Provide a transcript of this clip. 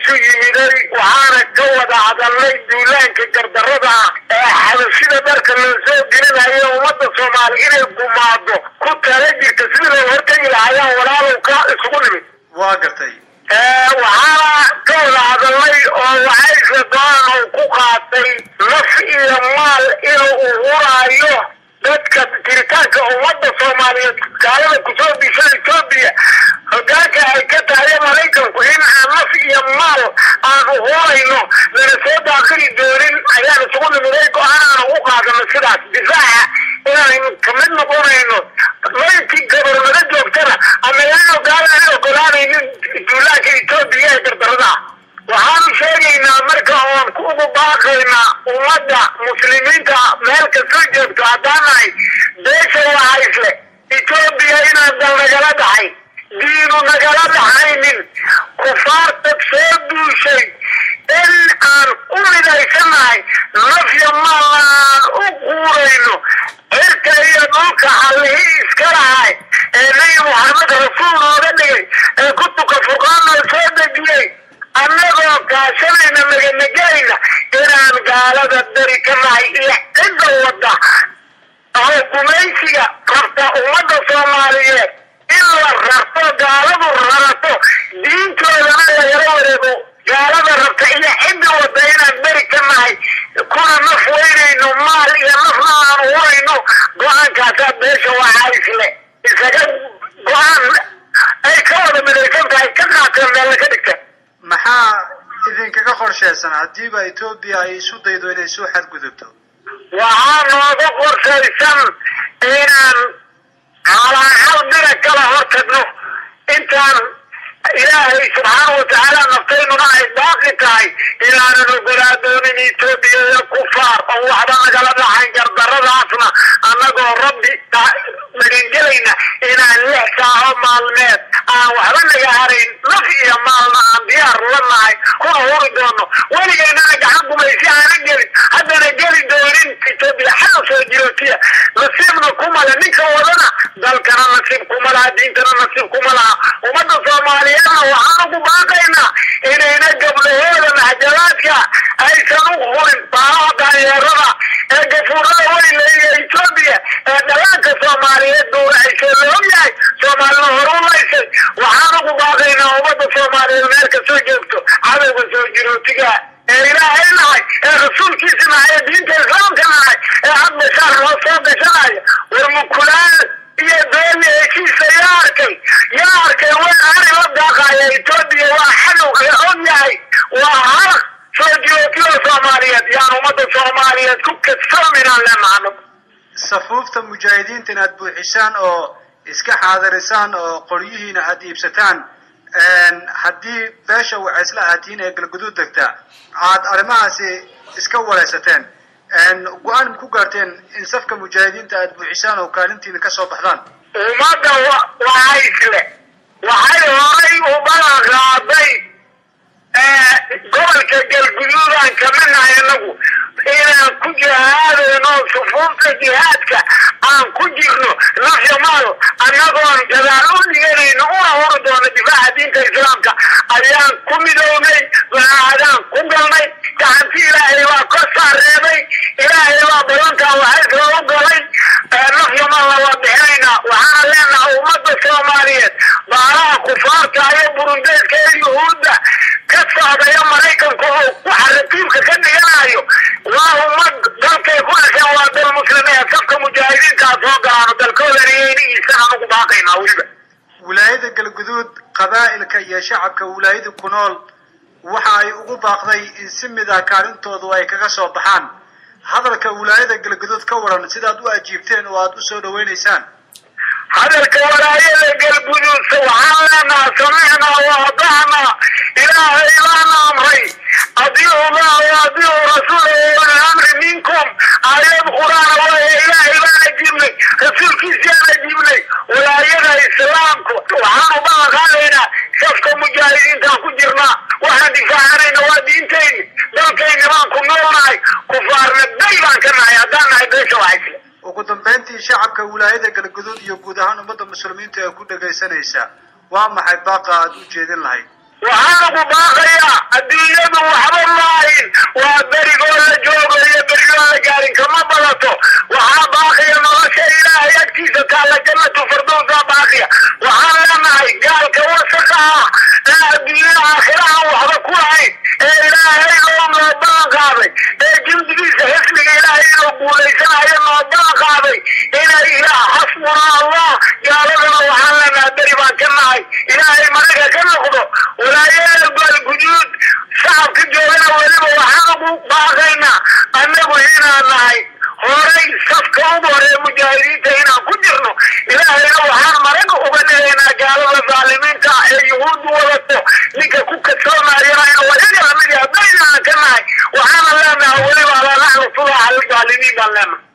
isu yimiday waxaana ka wada hadalnay duulaanka gardarada ah ee xabashida dharka loo soo gelinayo ummadda soomaali inay gumaado ku tala jirta sidii loo hortegi lahaayaan walaalow ka isugu nimid waa gartay waxaana ka wada hadalnay oo waxaysla go-aan uu ku qaatay naf iyo maal inuu uhuraayo dadka jiritaanka ummadda soomaaliyeed gaalada kusoo disha etoobiya hogaanka ay ka tahay maraykanku in aan naf iyo maal aan uhurayno lana soo daaqili doonin ayaan isugu nimiday go-aan aan ugu qaadano sidaas difaaca inaan kamid noqonayno mayntii gabarnimo joogtana anagaano gaalaan ogolaanaynin duulaanka etoobiya ee gardarada waxaanu sheegaynaa marka oon ugu baaqaynaa ummadda muslimiinta meel kastoo joogto haddaan nahay beesha wahaysle etoobiya inaan dal nagala dhaxay diinu nagala dhaxaynin kufaarta soo duushay in aan u midhaysanahay nafya maalna aan u guurayno cirka iyo dhulka allihii iska lahay ee nabi maxamed rasuul nooga dhigay ee kutubka furqaana soo dejiyey annagoo kaashanayna maganagayna inaan gaalada dari ka nahay iyo cidda wadda oo gumaysiga rabta ummadda soomaaliyeed in la rarto gaaladu rarato diintoodana lagala wareego gaalada rabta iyo cidda wadda inaan beri ka nahay kuna naf weynayno maal iyo nafna aan urayno go-aankaasaa beesha waxaa isle isaga go-aan ay ka wada midaysan tahay ka qaateen meella ka dhigta maxaa idinkaga qorshaysan haddiiba etoobiya ay isu daydo inay soo xadgudubto waxaa nooga qorshaysan inaan calaacal dira kala hortagno intaan ilaahay subxaana watacaala naftaynuna ay baaqi tahay inaanan ogolaa doonin etoobiya iyo kufaar oo waxba nagala dhaxayn gardaradaasna annagoo rabbi magangelayna inaan lix saaco maalmeed aan waxba naga harayn naf iyo maalna aan diyaar la nahay kuna huri doono weligeennana gacan gumaysi aana gelin haddana geli doonin etoobiya xada soo jirootiya nasiibna kumale ninka wadana dalkana nasiib kuma laha diintana nasiib kuma laha ummadda soomaaliyeedna waxaan ugu baaqaynaa inayna gabdhahooda maxjalaadka aysan u hurin baalaha daanyeerada ee gafuurada weyne iyo etoobiya ee dhalaanka soomaaliyeed duuraysay la ogyahay soomaalina horu laysay waxaan ugu baaqaynaa ummadda soomaaliyeed meel kastoo joogto cadowga soo jirootiga ee ilaahay nahay ee rasuulkiisa nahay ee diinta islaamka nahay ee had bashaar loo soo gashanayo war mukulaan iyo dooni heshiisa yaa arkay yaa arkay way ari la daaqaya etoobiya waa xadow la og yahay waa halaq soo jirootiyo soomaaliyeed yaan ummadda soomaaliyeed ku kadsoominaan leenahano safuufta mujaahidiinta inaad buuxisaan oo iska xaadirisaan oo qoryihiina aad iibsataan haddii beesha wacaysla aatiin ee galguduud degta aad arrimahaasi iska wareysateen go-aan ma ku gaarteen in safka mujaahidiinta aad buuxisaan oo kaalintiina ka soo baxdaan ummadda wahaysle waxay horay u balan qaaday gobolka galguduudaan kamid nahay inagu inaan ku jihaadayno sufuufta jihaadka aan ku jirno nafya maal annagoon gadaal u dhiganayno una hori doono difaaca diinta islaamka ayaan ku midownay laadaan ku galnay gacanti ilaahay baa ka saareebay ilaahay baa balantaa waxaysla u galay nafya maalna waa bixinaynaa waxaana leenahay ummadda soomaaliyeed baalaha kufaarta iyo burundeedka ee yuhuudda ka socdaya maraykanku oo waxa ratiibka ka dhiganayo waa ummad dalkay ku dhasheen waa dal muslimiin safka mujaahidiintaa soo galaano dalkoodan iyaynigiisana ugu baaqaynaa weliba wilaayada galguduud qabaa'ilka iyo shacabka wilaayada ku nool waxa ay ugu baaqday in si mida kaalintoodu ay kaga soo baxaan hadalka wilaayada galguduud ka waran sidaad u ajiibteen oo aad u soo dhawaynaysaan hadalka walaayada galguduud waxaan leenaha samicnaa wa adacnaa ilaahay baana amray adiicu llah wa adiicu rasuulahu wali amri minkum aayad qur-aana waaya ilaahay baan ajiibnay rasuulkiisaan ajiibnay walaayada islaamku waxaan u balan qaadaynaa safka mujaahidiintaan ku jirnaa waxaan difaacanayna waa diintayni dalkayni baan ku noolnahay kufaarna day baan ka nahay haddaan nahay beesha waxaysle ugu dambayntii shacabka wilaayada galguduud iyo guud ahaan ummadda muslimiinta ee ku dhagaysanaysa waa maxay baaqa aad u jeedin lahayd waxaan ugu baaqayaa adduunyadu waxba maahin waa berigoo la joogo iyo berigoo la gaarin kama badato waxaa baaqiya nolosha ilaahay agtiisa taalla jannatu firdowsa baaqiya waxaan leenahay gaalka wasaqa ah ee adduunyada aakhirahan waxba ku lahayn ee ilaahay oo noo ballan qaaday ee jimdigiisa xisbiga ilaahay inuu guulaysanayo noo ballan qaaday inay ilaah xasbuna allah gaaladana waxaan leenahay beri baan ka nahay ilaahay managa ka noqdo walaayada baalguduud shacabka joogana weliba waxaan ugu baaqaynaa annagu inaan nahay horay safka ugu horee mujaahidiinta inaan ku jirno ilaahayna waxaan marag uga dhigaynaa gaalada dhaalimiinta ah ee yuhuuddu wadato ninka ku kadsoomayana inuu ayaga lamid yahay bayna aan ka nahay waxaana leenahay weliba alaa naxnu sulaha aldaalimiin baan leenahay